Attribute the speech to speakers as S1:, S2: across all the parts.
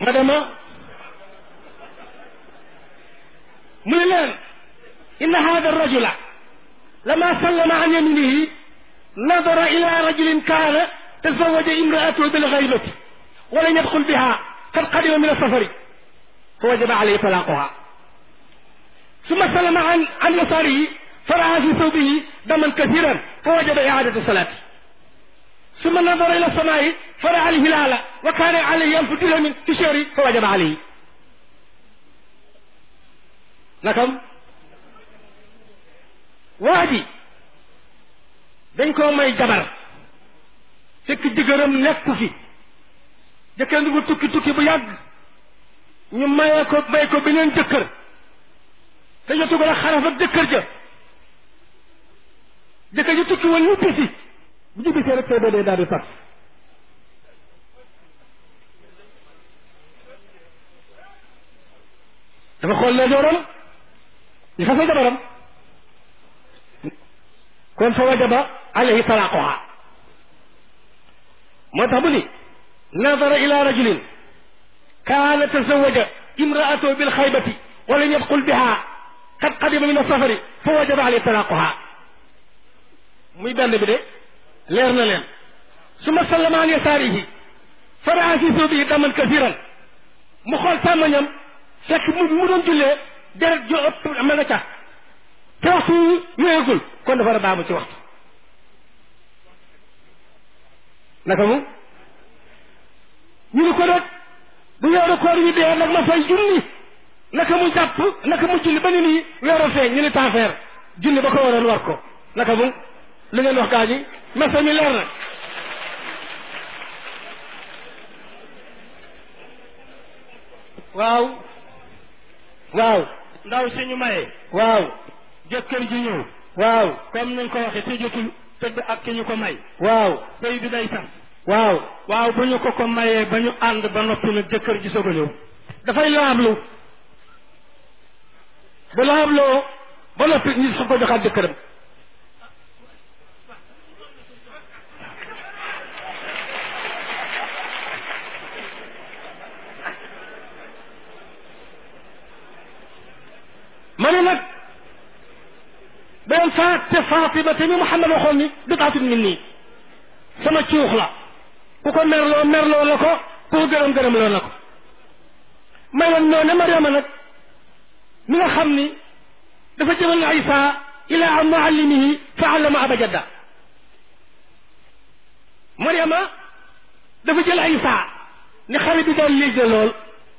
S1: ma dema mu ne leen inna hada rajula lama sallama an yaminihi nadara ila rajulin kaana tazawaja imraatahu bilgaybati walam yadxul biha qad qadima min asafari fa wajaba alayhi talaquha summa sallama an an yasarihi faraa fi thawbihi daman kathiran fa wajaba iadatu salati summa nadara ila samaa'i faraa alhilaala wa kaana alayhi alfu dirhamin fi shahri fa wajaba alayhi nakam waa ji dañ koo may jabar fekk jëkkëram nekku fi jëkkër ngi bu tukki tukki bu yàgg ñu mayee ko may ko beneen jëkkër te jotu ko la xaraf ak jëkkër ja jëkkër ji tukki woon ñu bisi bu ñu bisee rek tey dee daal di sax dafa xool ne jooram ñu fase jabaram kon fa wajaba alayhi talaquha moo tax bu ni nadara ila rajulin kaana tazawaja imraatahu bil xaybati wa lam yadxul biha qad qadima min asafari fa wajaba alayhi talaquha muy benn bi de leer na leen suma sallama an yasaarihi faraa fi suubihi daman kasiran mu xool sàmmañam fekk mu mu doon jullee deret ju ëpp ma nga ca te waxtu wéegul kon dafa war a baamu ci waxtu naka mu ñu ni ko rek bu weeru koor yi dee nag ma fay junni naka mu jàpp naka mu julli ba ni nii weeru feeñ ñu ni taafeer junni ba ko waroon war ko naka mu li ngeen wax gaa ñi messa mi leer na waaw waaw
S2: ndaw si ñu maye
S1: waaw
S2: jëkkër ji ñëw
S1: waaw
S2: comme nañ ko waxe te jotul tëdd ak ki ñu ko may
S1: waaw
S2: sëy bi day sax
S1: waaw
S2: waaw bu ñu ko ko mayee ba ñu ànd ba noppi nag jëkkër ji soog a ñëw
S1: dafay laablu bu laabloo ba noppi ñu su ko joxaat jëkkëram ma ne nag beneen faat te Fatima te mi Muhammad waxoon ni bidaatun min nii sama cuux la ku ko merloo merloo la ko ku ko gërëm gërëm loo na ko may leen ñoo ne Mariama nag mi nga xam ni dafa jëmal Isa ila muallimihi fa allama abajada Mariama dafa jël Isa ni xale bi daal léegi lool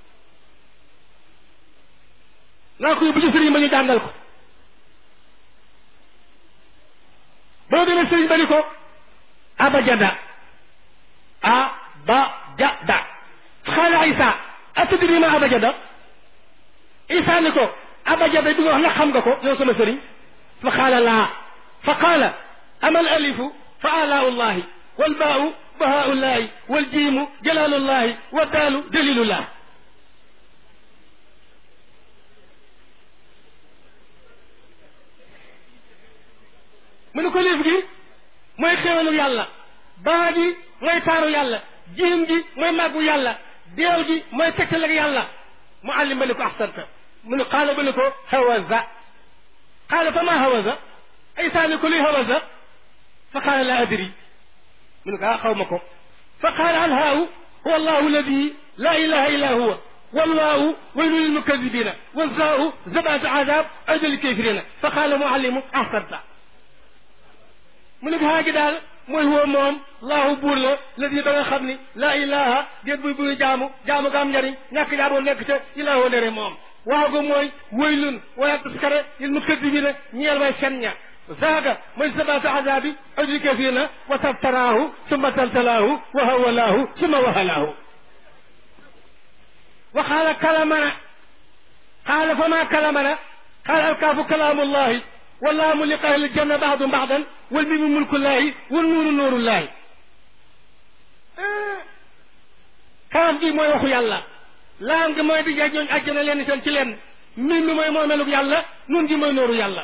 S1: naa ko yóbbu ci sëriñ ba ñu jàngal ko boo demee sëriñ ba ni ko abajada abajada xaala isa atadri ma abajada isa ni ko abajada bi nga wax na xam nga ko yow sama sëriñ fa qaala laa fa qaala ama al alifu fa alaau llahi walbaau bahaau llahi waljiimu jalaalu llahi waddaalu dalilullah mu ne ko léef gi mooy xéewalu yàlla baa gi mooy taaru yàlla jiim gi mooy màggu yàlla deew gi mooy tegtal ak yàlla mu àllim ba ni ko axsanta mu ne xaala ba ni ko hawaza xaala fa maa hawaza isa ni ko luy hawaza fa qaala laa adri mu ne ko ah xaw ma ko fa qaala alhaawu huwa allahu alladi laa ilaha illa huwa والواو ويل للمكذبين والزاء زبعة عذاب عيد للكافرين فقال معلم أحسنت mu ne gaa gi daal mooy woo moom laahu buur la ladi ba nga xam ni laa ilaha déet buy buy jaamu jaamu ga am njariñ ñàkk jaamu nekk ca ilaahu ndere moom waaw ga mooy waylun wala taskare lil mukadibina ñeel way fen ña zaaga mooy sabatu azabi ajri kafirina wa tabtaraahu summa taltalaahu wa hawalaahu summa wahalaahu wa qaala kalamana qaala fama kalamana qaala alkaafu kalaamullahi واللام لقاء الجنة بعض بعضا والميم ملك الله والنور نور الله kaam gi mooy waxu yàlla laam gi mooy di jaaj ñooñ àjjana leen seen ci leen mim mi mooy moomelug yàlla nun gi mooy nooru yàlla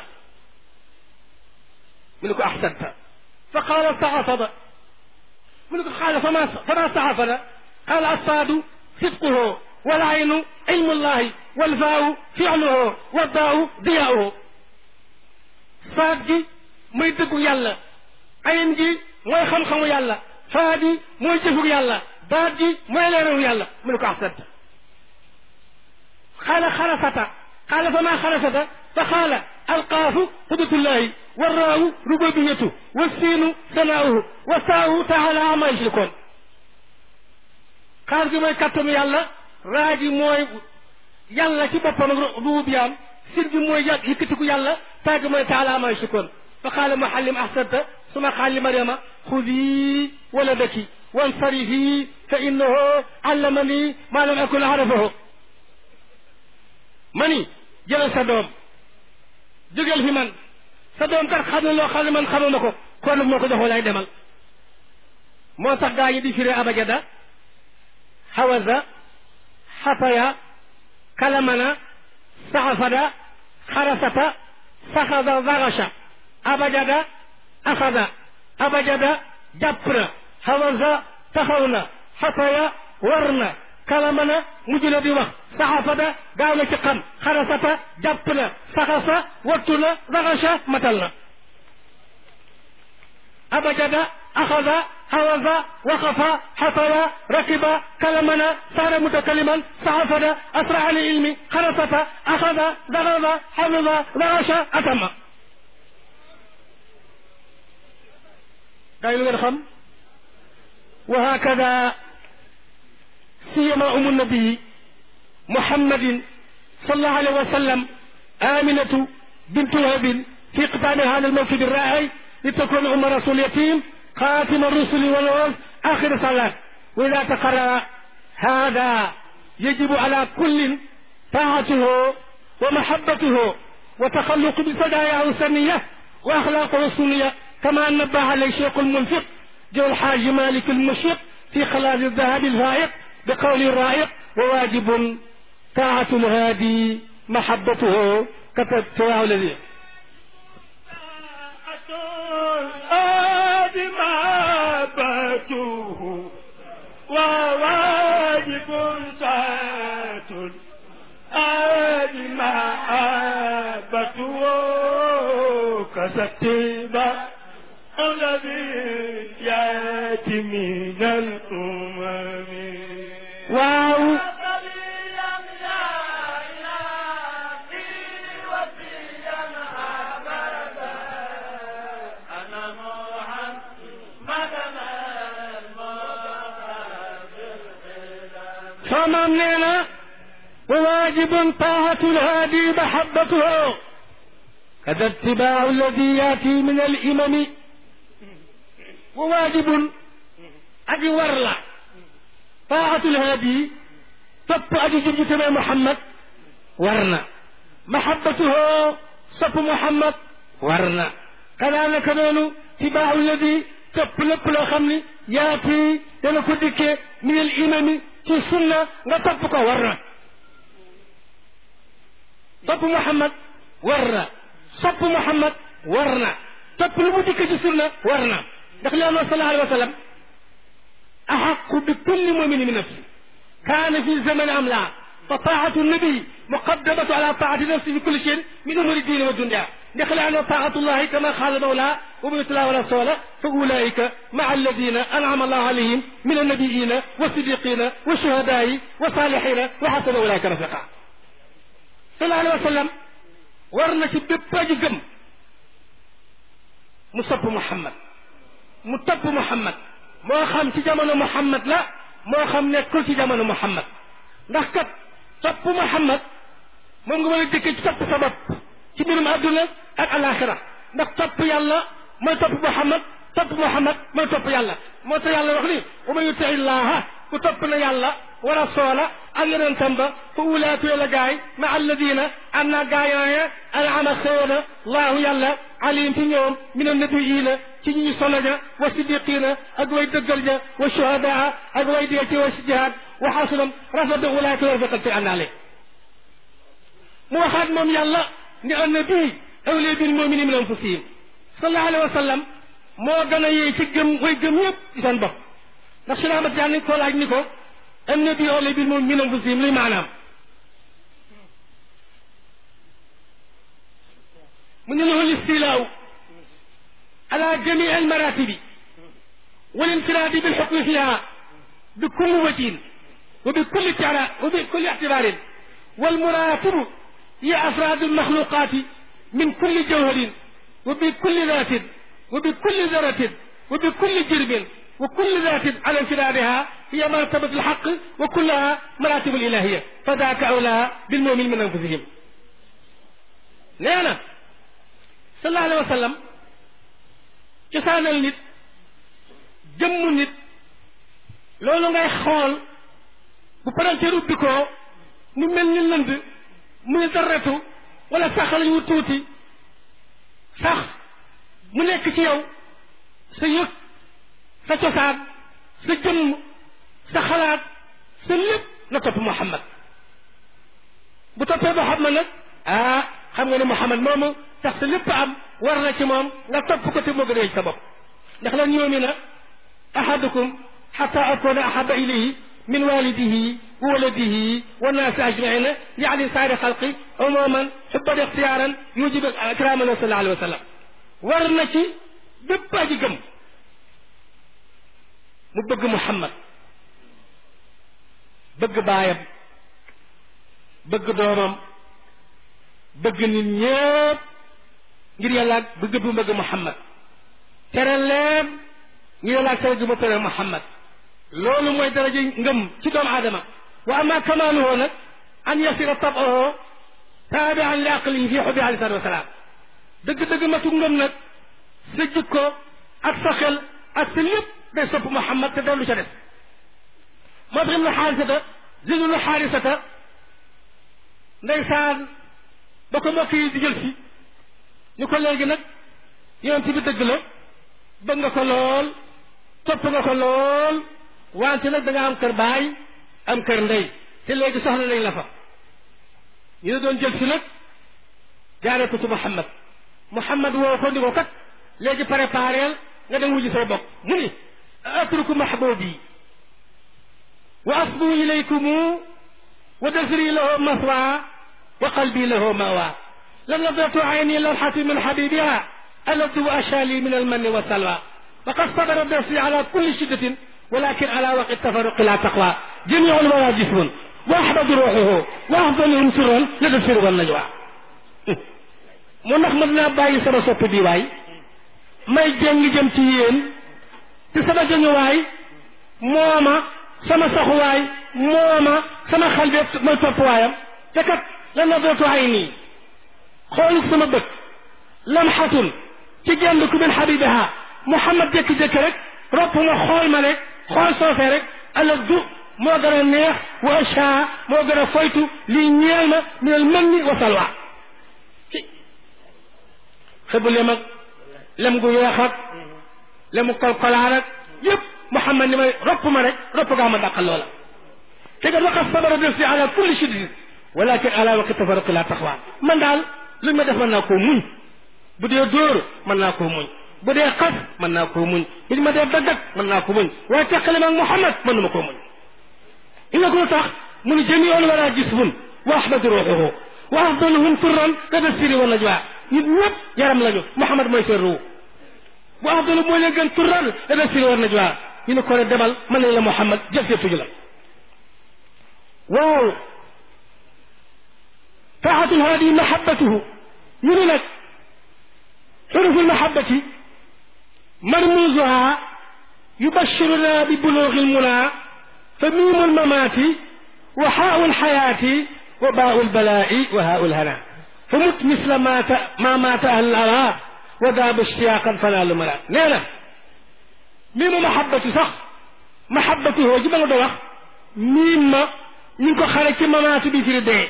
S1: mu ne ko axsanta fa qaala saxafada mu ne ko xaala fama fama saxafada qaala assaadu sidquhu والعين علم الله والفاء فعله والضاء ضياؤه faat gi mooy dëggu yàlla ayin gi mooy xam-xamu yàlla faa gi mooy jëfug yàlla baat gi mooy leerawu yàlla mu ne ko axsant xaala xarafata xaala fa maa xarafata fa xaala alqaafu qudratullahi warraawu rububiyatu wassiinu sanaauhu wa saawu taala ama yushrikoon xaar gi mooy kattanu yàlla raa gi mooy yàlla ci boppam ak rububiyaam sin gi mooy yàgg yëkkatiku yàlla taa gi mooy taala ama yushrikoon fa xaala muhallim ahsanta suma xaali mariama xudi waladaki wansarifi fa innahu allamani ma lam akun arafahu ma ni jëlal sa doom jógeel fi man sa doom kat xam ne loo xam ne man xamuma ko kon moo ko jox walaay demal moo tax gaa yi di firee abajada hawaza xafaya kalamana saxafada xarasata saxada varasha abajada axada abajada jàpp na hawaza taxaw na xafaya war na kalamana mujj na di wax saxafada gaaw na ci xam xarasata jàpp na saxasa wattu na varasha matal na abajada axada hawaza waqafa xafaya rakiba kalamana saara mutakaliman saxafada asra ali ilmi xarasata axada daraba xafida varasha atama day lu ngeen xam wa hakada سيما أم النبي محمد صلى الله عليه وسلم آمنة بنت وهب في قطام هذا الموكب الرائع لتكون أم رسول يتيم خاتم الرسل والرسل آخر صلاة وإذا تقرر هذا يجب على كل طاعته ومحبته وتخلق بصداياه السنية وأخلاقه السنية كما نبه عليه الشيخ المنفق جو الحاج مالك المشفق في خلاص الذهب الفائق بقول الرائق وواجب طاعة الهادي محبته كتبته الذي
S2: الهادي محبته وواجب طاعة الهادي محبته كتبته الذي يأتي من الأمم
S1: waaw فمن لنا وواجب طاعة الهادي محبته كذا اتباع الذي يأتي من الإمم وواجب أجي ورلا taaxatul haadi topp aji jub ji tamit Muhammad war na mahabbatuhu sopp Muhammad war na kadaalika noonu tibaahu ladi topp lépp loo xam ni yaati dana ko dikkee min al imami ci sunna nga topp ko war na topp Muhammad war na sopp Muhammad war na topp lu mu dikkee ci sunna war na ndax li am sallallahu alayhi wa sallam أحق بكل مؤمن من نفسه كان في الزمن أم لا فطاعة النبي مقدمة على طاعة نفسه في كل شيء من أمور الدين والدنيا دخل على طاعة الله كما قال المولى ومن الله ورسوله فأولئك مع الذين أنعم الله عليهم من النبيين والصديقين والشهداء والصالحين وحسن أولئك رفيقا صلى الله عليه وسلم ورنا ci bépp aji gëm mu sopp Muhammad mu topp Muhammad moo xam ci jamono Muhammad la moo xam nekkul ci jamono Muhammad ndax kat topp Muhammad moom nga mën a dëkkee ci topp sa bopp ci mbirum àdduna ak alaxira ndax topp yàlla mooy topp Muhammad topp Muhammad mooy topp yàlla moo tax yàlla wax ni wa man yuti illaha ku topp na yàlla wa rasoola ak yonentam ba fa ulaatu la gaay ma alladina am naa gaayooye anama xéewna laahu yàlla alim ci ñoom min annabiina ci ñi ñu solo ja wa siddiqina ak way dëggal ja wa shuhadaa ak way dee ci wa si jihaad wa xasunam rafeta ulaaka rafiqan fi àndaale mu waxaat moom yàlla ni annabi awliya bil muminin min anfusihim sallallahu alayhi wa sallam moo gën a yee ci gëm way gëm ñëpp ci seen bopp ndax si Ahmad Tijaan ko laaj ni ko annabi awla bil moom min anfusihim luy maanaam mu ne lahu listilaaw ala jamii almaratibi walinfiraadi bilxukmi fiha bikulli wajhin wa bikulli tara wa bikulli ictibarin walmuratibu hiya afraadu almaxluqaati min kulli jawharin wa bikulli daatin wa bikulli daratin wa bikulli jirbin wa kulli daatin ala infiraadiha hiya martabatu alxaq wa kullaha maratibu alilahiya fa daaka awlaa bilmumin min anfusihim nee na sallallahu alayhi wa sallam cosaanal nit jëmmu nit loolu ngay xool bu paranteer ubbi ko mu mel ni lënd muy darretu wala sax lañ wu tuuti sax mu nekk ci yow sa yëg sa cosaan sa jëmm sa xalaat sa lépp na topp Muhammad bu toppee Muhammad nag ah xam nga ne Muhammad moomu tax sa lépp am war na ci moom nga topp ko te moo gën a sa bopp ndax lan yu'mina ahadukum xata akuna ahaba ilayhi min walidihi wa waladihi wa naasi ajmaina yaani saari xalqi umuman xubban ixtiyaaran yujibu ikraman sallallahu alayhi wa sallam war na ci bépp aji gëm mu bëgg Muhammad bëgg baayam bëgg doomam bëgg nit ñépp ngir yàlla bëgg bu bëgg Muhammad tere leen ngir yàlla tere gi mu tere Muhammad loolu mooy daraja ngëm ci doomu aadama wa ama kamaaluhu nag an yasira tabahu taabian li aqlihi fi xubbi alayhi salatu wasalaam dëgg-dëgg matu ngëm nag sa jikko ak sa xel ak sa lépp day sopp Muhammad te dellu ca des moo tax ibnu xaarisata zidnu xaarisata ndeysaan ba ko mbokk yi di jël si ñu ko léegi nag yonent bi dëgg la bëgg nga ko lool topp nga ko lool wante nag da nga am kër baay am kër ndey te léegi soxla nañ la fa ñu ne doon jël si nag jaaree ko ci Muhammad Muhammad woo ko ni ko kat léegi prépareel nga dem wujji say bokk mu ni atruku mahbubi wa asbu ilaykumu wa dasri lahu maswa wa qalbi lahu mawa lam nadratu ayni lawxati min xabibiha aladu ashali min almanni wa salwa وقد صبر النفس على كل شدة ولكن على وقت التفرق لا تقوى جميع الورى جسم واحمد روحه وافضلهم سرا لدى السر والنجوى mu ndax mën naa bàyyi sama sopp bi waay may jéngi jëm ci yéen te sama jëñuwaay mooma sama saxuwaay mooma sama xel bi mooy topp waayam te kat lan na dootu ay nii xool sama bët lamxatun ci genn ku min xabibiha Muhammad jékki-jékki rek ropp ma xool ma rek xool soofee rek ala du moo gën a neex wa achaa moo gën a foytu lii ñeel ma minal mën ni wa salwa xëbu lem ak lem gu weex ak lemu kolkolaar ak yëpp Muhammad ni may ropp ma rek ropp gaa ma dàqal loola te kat waqat sabara def si ala kulli shiddatin walakin ala waqti tafarruqi la taxwa man daal luñ ma def mën naa koo muñ bu dee dóor mën naa koo muñ bu dee xas mën naa koo muñ bu ma dee dagg mën naa ko muñ waaye teqale ma ak Muhammad mën na ma koo muñ i nga ko tax mu ni jamiul wala jismun wa ahmadu ruuxuhu wa afdaluhum turran lada siri wa najwa nit ñëpp yaram lañu Muhammad mooy seen ruu bu afdalu moo leen gën turran lada siri wa najwa ñu ne ko ne demal mën nañ la Muhammad jël see tuju la waaw taaxatul haadi mahabbatuhu ñu ne nag xuruful mahabbati مرموزها يبشرنا ببلوغ المنى فميم الممات وحاء الحياة وباء البلاء وهاء الهنا فمت مثل ما ما مات أهل الأرى وداب اشتياقا فنال ملا نينا ميم محبة صح محبته جبنا دوخ ميم نينكو خارج ممات بفير دي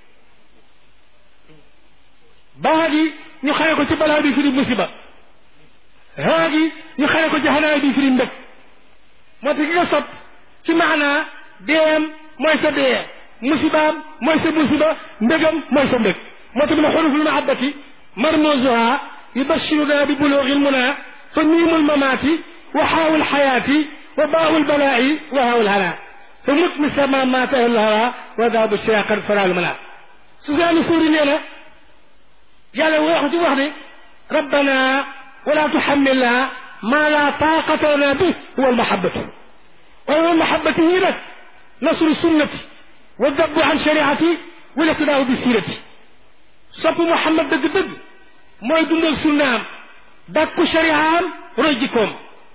S1: باغي ñu xare ko ci balaa bi firi musiba haagi ñu xare ko ci xanaa bi firi mbëg moo tax ki nga sopp ci maanaa deem mooy sa dee musibaam mooy sa musiba mbégam mooy sa mbég moo tax mu ne xuruful mahabbati marmuzuha yubashiruna bi bulugi lmuna fa miimul mamaati wa xaawul xayaati wa baawul balaa'i wa haawul hana fa mut mi sama maata alhawa wa daabu shayaqan faraalu manaat Sufyaan Suuri nee na yàlla wax ci wax ne rabbana wala tuhammilna ma la taqata lana bi huwa almahabatu wa almahabatu yi nag nasru sunnati wa dabbu an shariati wal iqtidaau bi sirati sopp Muhammad dëgg-dëgg mooy dundal sunnaam dàkku shariaam roy jikkoom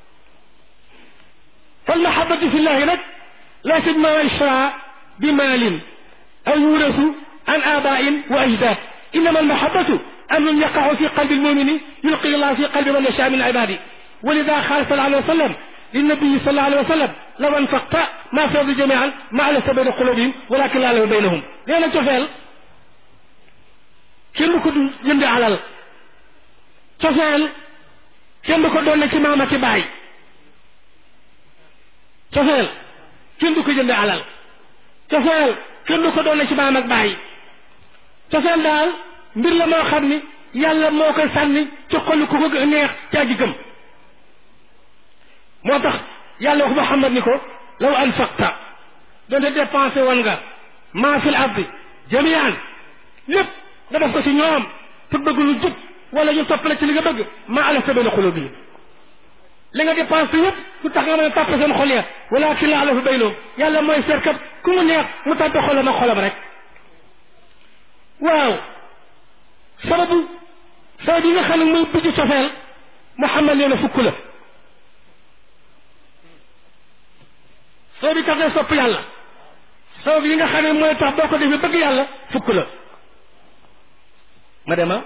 S1: fal mahabatu fi llahi nag laysa ma ishra bi maalin aw yurasu an abain wa ajdad innama almahabatu amrun yaqacu fi qalbi almumini yulqi llah fi qalbi man yasha min ibadi ولذا قال صلى الله عليه وسلم للنبي صلى الله عليه وسلم لو انفقت ما فاض جميعا ما ألفت بين قلوبهم ولكن لا ألف بينهم لأن cofeel kenn du ko jënde alal cofeel kenn du ko doon ci maam ak baay cofeel kenn du ko jënde alal cofeel kenn du ko doon ci maam ak baay cofeel daal mbir la moo xam ni yàlla moo koy sànni ci xolu ku ko neex ci aji gëm moo tax yàlla wax Muhammad ni ko law anfaqta doonte dépensé woon nga maa fil ardi jamian lépp nga def ko ci ñoom pour bëgg lu jub wala ñu toppale ci li nga bëgg maa alafta bayna qulubihim li nga dépensé yëpp lu tax nga mën a tàppe seen xol ya walakin la alafa baynahum yàlla mooy seetkat ku mu neex mu tàppe xolam ak xolam rek waaw sababu sabab yi nga xam ne muy bijju cofeel Muhammad nee na fukk la sabab yi tax ngay sopp yàlla sabab yi nga xam ne mooy tax boo ko defee bëgg yàlla fukk la ma dema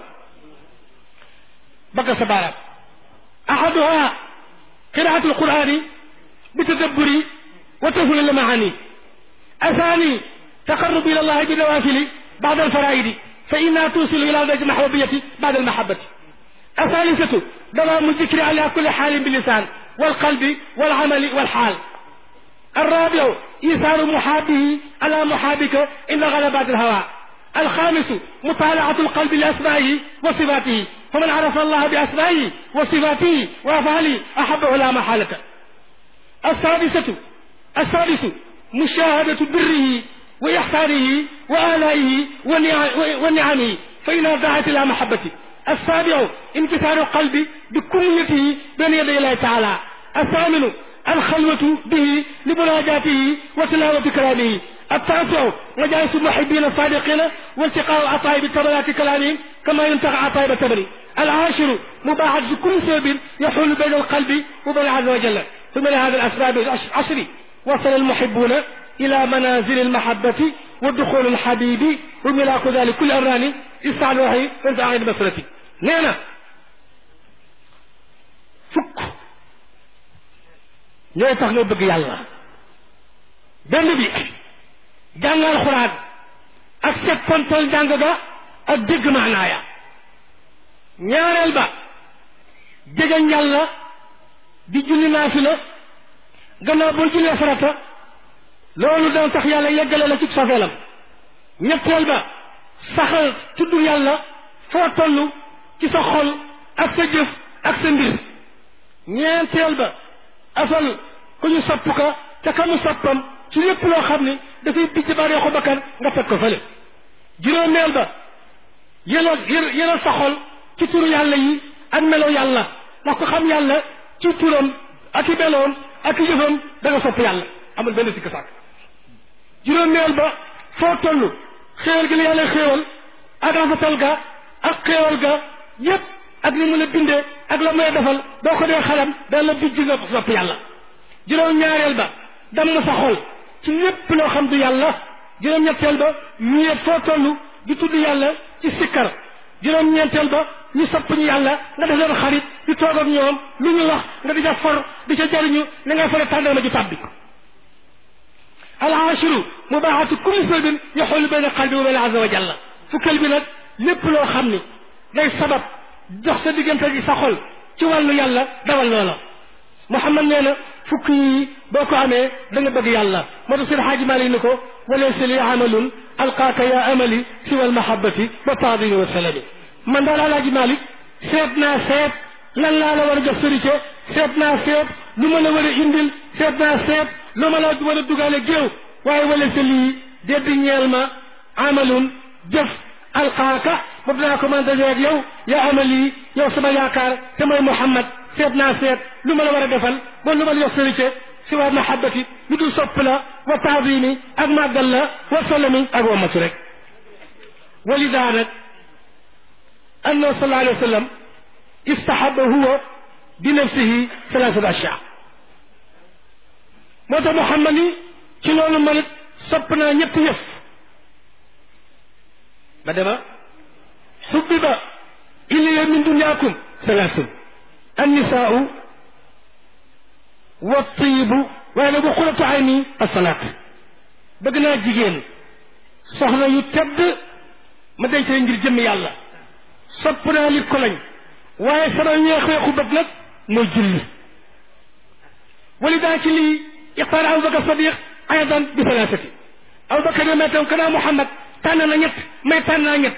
S1: bëgg sa baaraam ahaduha qiraatu alqurani bi tadabburi wa tafhimi lmaani athani taqarrub ila allahi bi nawafili بعد الفرائض فإنها توصل إلى درجة المحبوبية بعد المحبة الثالثة دوام الذكر على كل حال باللسان والقلب والعمل والحال الرابع إيثار محابه على محابك إن غلبات الهوى الخامس مطالعة القلب لأسمائه وصفاته فمن عرف الله بأسمائه وصفاته وأفعاله أحبه لا محالة السادسة السادس مشاهدة بره وإحسانه وآلائه ونعمه فإنها دعت إلى محبته السابع انكسار القلب بكليته بين يدي الله تعالى الثامن الخلوة به لمناجاته وتلاوة كلامه التاسع مجالس المحبين الصادقين والتقاء عطائب التبرات كلامهم كما ينتقى عطائب التبري العاشر مباحثة كل سبب يحول بين القلب وبين عز وجل ثم لهذا الأسباب العشر وصل المحبون إلى منازل المحبة ودخول الحبيب وملاك ذلك كل أمران استعلى وحي وانت عين مسرتي نينا فك ñooy tax nga bëgg yàlla benn bi jàngal xuraan ak settantal jàng ga ak dégg maanaaya ñaareel ba jegeñ yàlla di julli naafila gannaaw boo jullee farata loolu dana tax yàlla yeggale la ci safeelam ñetteel ba saxal tudd yàlla foo toll ci sa xol ak sa jëf ak sa mbir ñeenteel ba asal ku ñu sopp ka te ka mu soppam ci lépp loo xam ni dafay bijj baree ko bakkan nga teg ko fële juróomeel ba yëlal yëlal sa xol ci turu yàlla yi ak melo yàlla ndax ko xam yàlla ci turam ak i meloom ak i jëfam da nga sopp yàlla amul benn sikk sàkk juróomeel ba foo toll xéewal gi la yàlla xéewal ak rafetal ga ak xéewal ga yépp ak ni mu la bindee ak la may defal boo ko dee xalam da la bijj nga sopp yàlla juróom ñaareel ba damm sa xol ci lépp loo xam du yàlla juróom ñetteel ba wéet foo toll di tudd yàlla ci sikkar juróom ñeenteel ba ñu sopp ñu yàlla nga def leen xarit di toog ak ñoom lu ñu wax nga di ca for di ca jariñu ni ngay fore tàndarma ju tàbbi alaashiru mubaaxatu kulli sababin yaxulu bayna qalbi wa bayna azza wa jalla fukkeel bi nag lépp loo xam ni day sabab dox sa diggante gi sa xol ci wàllu yàlla dawal loola Muhammad nee na fukk yi boo ko amee da nga bëgg yàlla moo tax seen xaaji Maalik ni ko walaysa li amalun alqaaka ya amali siwa almahabati wa taadimi wa salami man daal alaaji Maalik seet naa seet lan laa la war a jox sërite seet naa seet lu ma la war a indil seet naa seet lu ma la war a dugale géew waaye wala sa lii dédd ñeel ma amalun jëf alxaaka boobu dinaa ko mën a dajeeg yow yaa amali yow sama yaakaar te mooy Muhammad seet naa seet lu ma la war a defal ba lu ma la jox sërite si waa mahabbati lu dul sopp la wa taadimi ak màggal la wa salami ak wa matu rek walida nag annahu sallallahu alayhi wa sallam istahaba huwa bi nafsihi salaasata ashyaa moo tax Muhammad ni ci loolu man it sopp naa ñetti yëf ba dema xubbiba ilayya min dunyaakum salaasun annisaau wa tiibu waaye nag bu xulatu ayni asalaat bëgg naa jigéen soxna yu tedd ma denc leen ngir jëmm yàlla sopp naa li ko lañ waaye sama ñeexeexu bët nag mooy julli wali daa ci lii ixtaar abubakar sadiq aydan bi thalathati abubakar yo may tam kanaa muhammad tànn na ñett may tànn naa ñett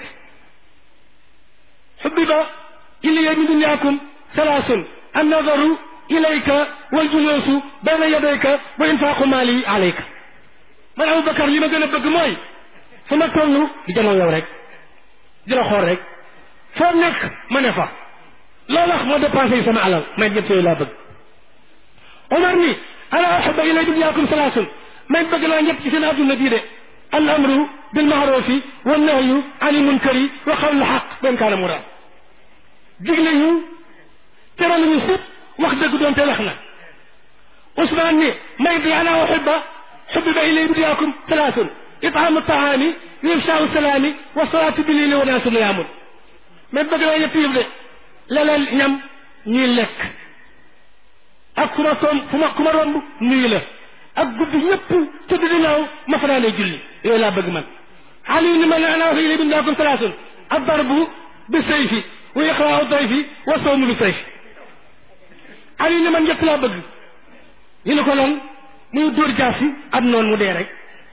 S1: xubbiba ilayya min dunyaakum salaasun annadaru ilayka waljuluusu bayna yadayka wa infaaqu maali alayka man abubakar li ma gën a bëgg mooy fu ma toll di janoo yow rek di la xool rek foo nekk ma ne fa loolu wax moo dépensé yi sama alal may ñett yooyu laa bëgg Omar ni ala uhibba ilay dunyaakum salaasun may bëgg naa ñett ci seen adduna bii de al amru bil maarufi wa nahyu ani munkari wa qawlu xaq ben kaana muraad digle ñu tere ñu sëpp wax dëgg doon te wax na Ousmane ni may bi ala uhibba xubbiba ilay dunyaakum salaasun itaamu taami wa ifshaau salaami wa salaatu bi lili wa naasu niyaamun mais bëgg naa ñett yëf de leleel ñam ñuy lekk ak ku ma toom fu ma ku ma romb nuyu la ak guddi ñëpp tëdd di naaw ma fanaanee julli yooyu laa bëgg man ali ni man ana wax ilay dunyaakum salaasun addarbu bi sayfi wa iqraau dayfi wa sawmu bi sayfi ali ni man ñett laa bëgg ñu ne ko lan muy dóor jaasi ab noonu mu dee rek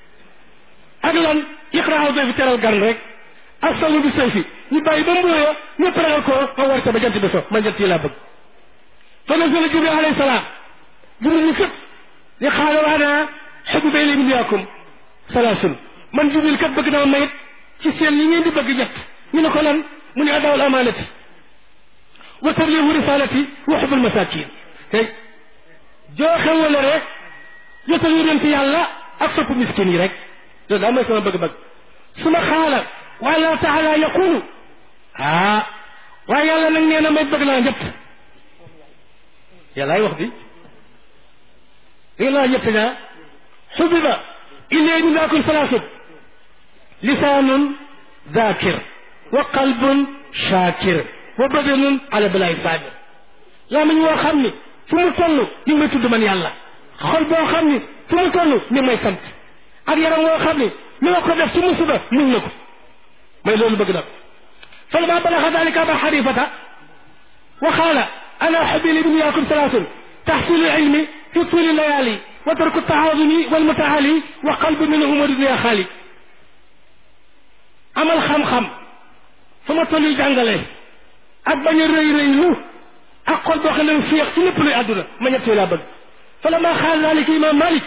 S1: ak lan iqraaw doy fi teral gan rek ak sawmu bi sayfi ñu bàyyi ba mbooya ñëpp ragal ko ma war ca ba jant bi so ma jant yi laa bëgg fa nazala jibril alayhi salaam jibril ñu fépp ni xaala waana xubbiba ilay min yaakum salaasun man jibril kat bëgg naa mayit ci seen yi ngeen di bëgg ñett ñu ne ko lan mu ne adaawul amaanati wa tabliigu risalati wa xubbul masakin tey jooxe wala rek jotal yonent yàlla ak sopp miskin yi rek loolu daa mooy sama bëgg-bëgg su ma xaala wa allah taala yaqulu ah waaye yàlla nag nee na may bëgg naa ñett yàllaay wax di dégg naa ñett ñaa xubiba illee min daakum salaasut lisaanun daakir wa qalbun shaakir wa badanun ala balaayi saabir laa mañ woo xam ni fu mu toll ñu ngi may tudd man yàlla xol boo xam ni fu mu toll ñu ngi may sant ak yaram woo xam ni lu ma ko def ci musiba muñ na ko may loolu bëgg na ko فلما بلغ ذلك أبا حنيفة وقال أنا أحب لبنياكم ثلاث تحصيل العلم في طول الليالي وترك التعاظم والمتعالي وقلب منهم ودنيا خالي amal xam-xam fu ma toll yi jàngale ak bañ a rëy rëylu ak xol boo xam ne féex ci lépp luy àdduna ma ñett yooyu laa bëgg fa la maa xaal daalika imam malik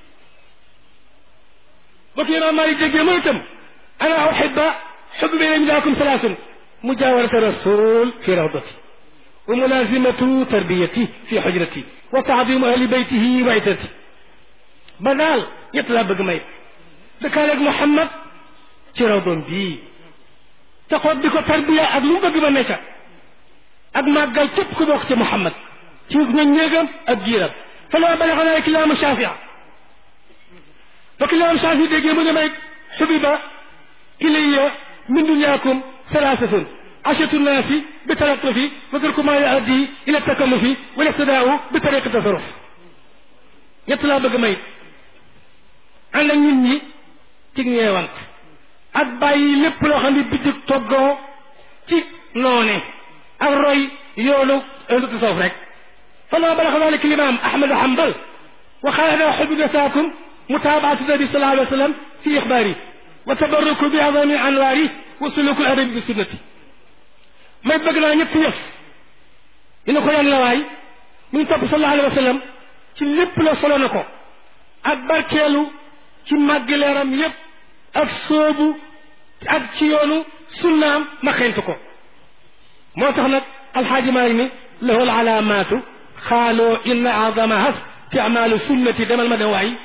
S1: bokk imam malik déggee ma itam ana uhibba xubbi bayna midaakum salaasun mujawarata rasul fi rawdati wa mulazimatu tarbiyati fi xujrati wa taadimu ahli baytihi wa itrati ba daal ñett laa bëgg may dëkkaaleeg Muhammad ci rawdoom bii te xoot di ko tarbiya ak lu mu bëgg ba nekka ak màggal képp ku bokk ci Muhammad ci ñoom néegam ak giiram fa la balaxa naa kilaamu Shafia fa kilaamu Shafia déggee mu ne may xubiba ilayya min dunyaakum salaasatun ashatu naasi bi talatufi wa tarku maa yuaddi ila takallufi wal iqtidaau bi tariqi tasarruf ñett laa bëgg may ànd ak nit ñi ci ñeewant ak bàyyi lépp loo xam ne bitig toggoo ci noone ak roy yoonu ahlu tasawuf rek فلما بلغ ذلك الإمام أحمد حنبل وقال أنا أحب نساكم متابعة النبي صلى الله عليه وسلم في إخباري وتبرك بعظم أنواري وسلوك الأدب بسنتي ما يبقى لنا ñett yëf ñu ne ko yan la waay mu ngi topp sallallahu alayhi wa sallam ci lépp la solo na ko ak barkeelu ci màggi leeram yépp ak sóobu ak ci yoonu sunnaam ma xeeñtu ko moo tax nag alxaaji maalik ni lahu alaamaatu xaaloo inna azamaha fi amaalu sunnati demal ma dem waay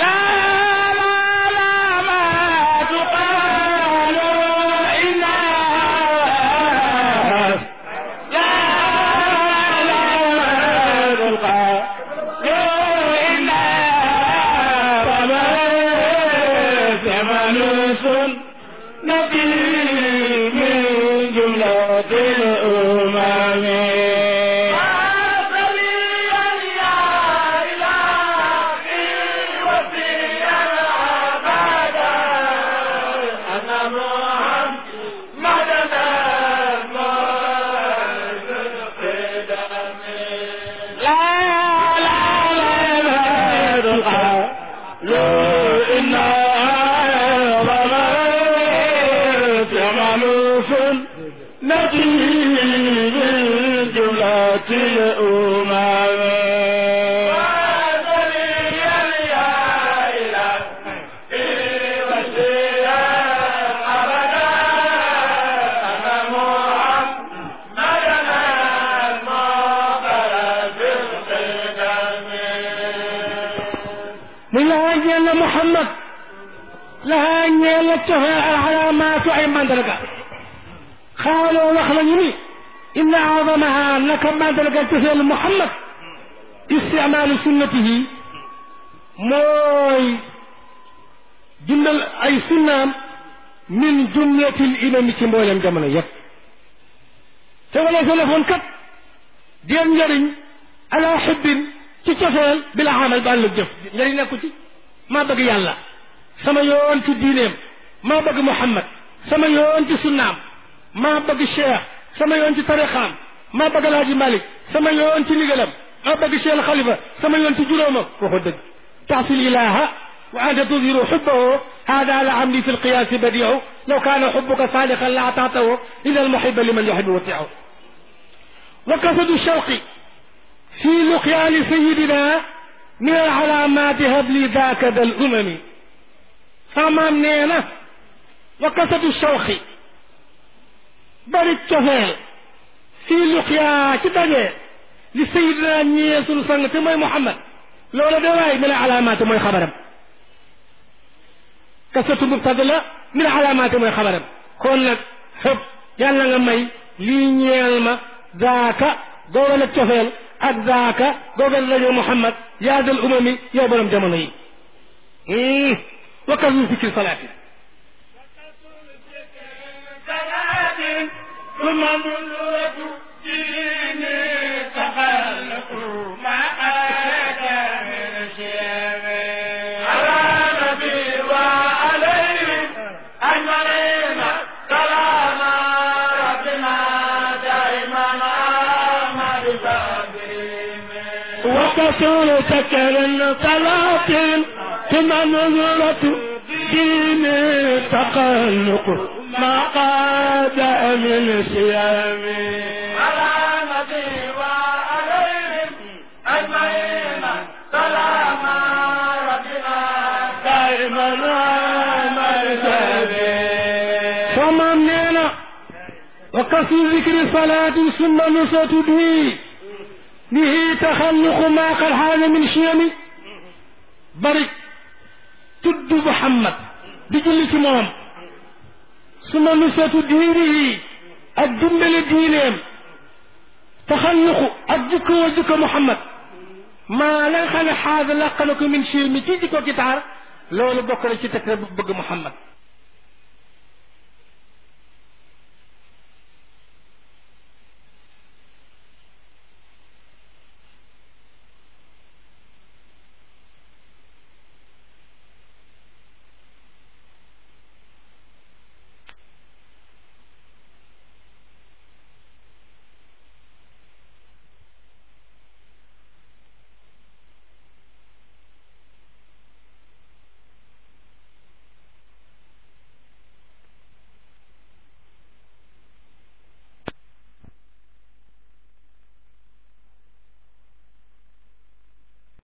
S1: muy lahaa ñeel na Muhammad lahaa ñeel na cofe alxalaamaatu ay mandarga xaaloo wax nañu ni inna azamaha naka mandarga cofeelu Muhammad isticmaalu sunnatihi mooy dundal ay sunnaam min jumlatil imami ci mboolem jamono yépp te wala sa defoon kat deen njëriñ ala xubbin ci cofeel bi la xamal ba àllug jëf njëriñ nekku ci maa bëgg yàlla sama yoon ci diineem maa bëgg Muhammad sama yoon ci sunnaam maa bëgg Cheikh sama yoon ci tarixaam maa bëgg Alaaji Malik sama yoon ci ndigalam maa bëgg Cheikh Xalifa sama yoon ci juróomam waxu dëgg taxsil ilaha wa anta tudhiru xubbahu hada la amri fi lqiyaasi badiu law kaana xubbuka saadiqan la ataatahu ila almuhiba liman yuhibu watiahu wa kasadu shawqi في لقيا لسيدنا من العلامات هب لي ذاك ذا الأمم فما منينا وكسد الشوخ bari cofeel fii luqyaa ci daje li sayidina ñee sunu sang te mooy Muhammad loolu de waay min alaamaate mooy xabaram kasatu mubtada la min alaamaate mooy xabaram kon nag xëpp yàlla nga may lii ñeel ma zaaka googa nag cofeel ak zaaka googa daje Muhammad yaa dal umami yow borom jamono yi wa kasu fikri salaati
S2: ثم نزلة دين تخلق ما أتى من شيم على نبي وعليهم أجمعين سلام ربنا دائما أحمد بابهم وكسر سكر صلاة ثم نزلة دين تخلق ما قاد من صيام على نبي وعليهم أجمعين سلام ربنا دائما مرتبه
S1: فمن نينا وكسر ذكر صلاة ثم نصت به به تخلق ما قد حال من شيم bari tudd Muhammad di julli ci moom suma nusatu diini yi ak dimbale diineem taxalluqu ak jukkoo jukko Muhammad maa la nga xam ne xaada làq na ko min ci mi ci jikko gitaar loolu bokk na ci teg bu bëgg Muhammad